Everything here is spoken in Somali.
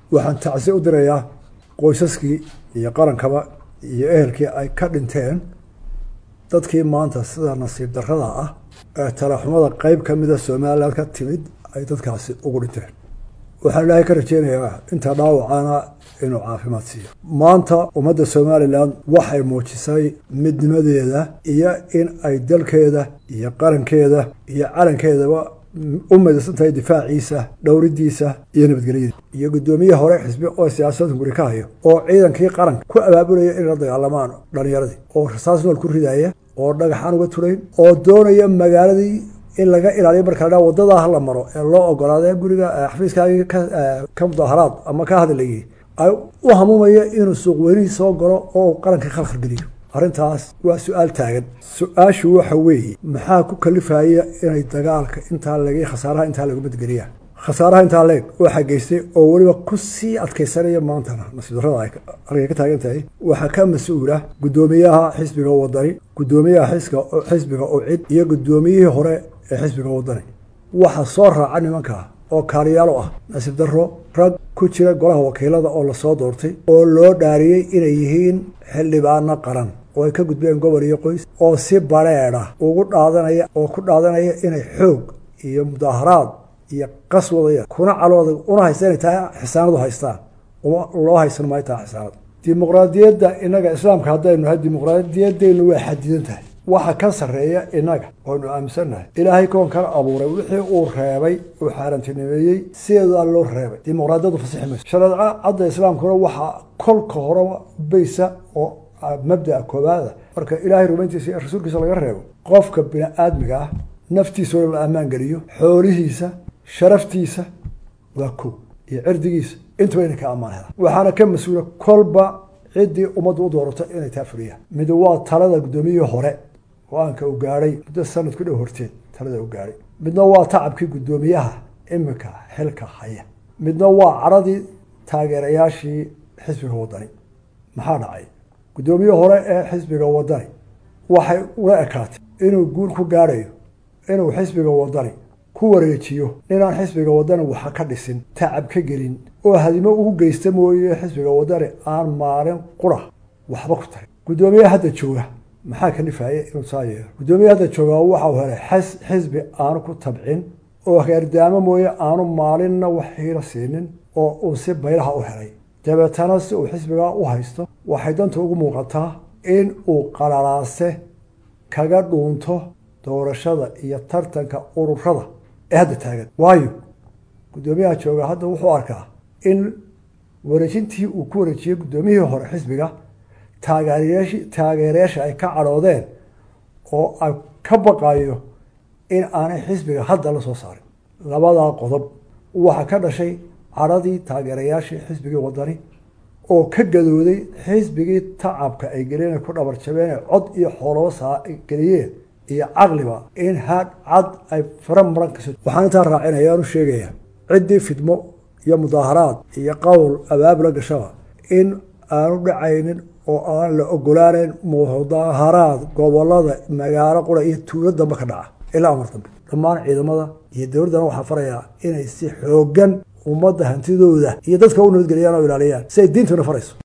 waxaan tacsi u dirayaa qoysaskii iyo qarankaba iyo ehelkii ay ka dhinteen dadkii maanta sida nasiib darrada ah ee talaxumada qeyb ka mida somalilan ka timid ay dadkaasi ugu dhinteen waxaan ilaahay ka rajeynayaa inta dhaawacana inuu caafimaad siiyo maanta ummadda somalilan waxay muujisay midnimadeeda iyo in ay dalkeeda iyo qarankeeda iyo calankeedaba u midaysan tahay difaaciisa dhowridiisa iyo nabadgelyada iyo guddoomiye hore xisbi oo siyaasadda guri ka hayo oo ciidankii qaranka ku abaabulaya inay la dagaalamaan dhalinyaradii oo rasaas nool ku ridaya oo dhagaxaan uga turayn oo doonaya magaaladii in laga ilaaliyo marka la dhaa wadadaa hala maro ee loo ogolaada guriga xafiiskaagii ka mudaharaad ama ka hadlayay ay u hamuumaya inuu suuq weynihii soo galo oo qaranka khalkhal geliyo arrintaas waa su-aal taagan su-aashu waxa weeye maxaa ku kalifaya inay dagaalka intaa leg khasaaraha intaa lagu badgeliyaan khasaaraha intaa leeg waxaa geystay oo weliba ku sii adkaysanaya maantana nasiib darrada ay halkay ka taagan tahay waxaa ka mas-uula guddoomiyaha xisbiga wadani guddoomiyaha xisbiga ucid iyo guddoomiyihii hore ee xisbiga wadani waxaa soo raaca nimankaa oo kaaliyaalo ah nasiib darro rag ku jira golaha wakiilada oo lasoo doortay oo loo dhaariyey inay yihiin xildhibaano qaran oo ay ka gudbeen gobol iyo qoys oo si bareedha ugu dhaadanaya oo ku dhaadanaya inay xoog iyo mudaaharaad iyo qas wadaya kuna calooda una haysta inay tahay xisaanadu haystaan loo haysan maayo tahay xisaanad dimuqraadiyadda innaga islaamka haddaynu nahay dimuqraadiyaddeenu waa xadidan tahay waxa ka sarreeya innaga waynu aaminsannahay ilaahay koonkana abuuray wixii uu reebay uu xaarantinimeeyey sideedaa loo reebay dimuqraadiyaddu fasixi mayso shareeca cadda islaamkuna waxaa kolka horeba baysa oo mabdaa koobaada marka ilaahay rumayntiisa iyo rasuulkiisa laga reebo qofka bini aadmiga ah naftiisa oo la ammaan geliyo xoolihiisa sharaftiisa waa kow iyo cirdigiisa intuba inay ka ammaan helaan waxaana ka mas-uula kolba ciddii ummaddu u doorato inay taa fuliyaan mid waa talada guddoomiyihii hore go-aanka uu gaadhay muddo sanad ku dhow horteed talada uu gaadhay midna waa tacabkii guddoomiyaha iminka xilka haya midna waa caradii taageerayaashii xisbiga wadani maxaa dhacay guddoomiye hore ee xisbiga wadani waxay ula ekaatay inuu guul ku gaadhayo inuu xisbiga wadani ku wareejiyo ninaan xisbiga wadani waxa ka dhisin tacab ka gelin oo hadimo ugu geysta mooye xisbiga wadani aan maalin qura waxba ku tarin guddoomiye hadda jooga maxaa ka nifaaya inuu saa yeelo guddoomiye hadda jooga waxau helay xisbi aanu ku tabcin oo heerdaamo mooye aanu maalinna wax hiilo siinin oo uu si baylaha u helay dabeetana si uu xisbigaa u haysto waxay danta ugu muuqataa in uu qalalaase kaga dhuunto doorashada iyo tartanka ururada ee hadda taagan waayo guddoomiyaha jooga hadda wuxuu arkaa in wareejintii uu ku wareejiyey guddoomiyihii hore xisbiga taageerayashi taageerayaasha ay ka cadhoodeen oo ay ka baqayo in aanay xisbiga hadda la soo saarin labadaa qodob waxaa ka dhashay cadhadii taageerayaashii xisbigii wadani oo ka gadooday xisbigii tacabka ay geliyeen ku dhabar jabeen cod iyo xoolaba saa geliyeen iyo caqliba in haad cad ay fara maran kaso waxaan intaa raacinaya aanu sheegaya ciddii fidmo iyo mudaaharaad iyo qowl abaabula gashaba in aanu dhacaynin oo aan la ogolaanayn mudaaharaad gobolada magaalo qura iyo tuulo dambe ka dhaca ilaa amar dambe dhammaan ciidamada iyo dowladdana waxaa farayaa inay si xoogan ummadda hantidooda iyo dadka u nabadgeliyaan oo ilaaliyaan si ay diintuna farayso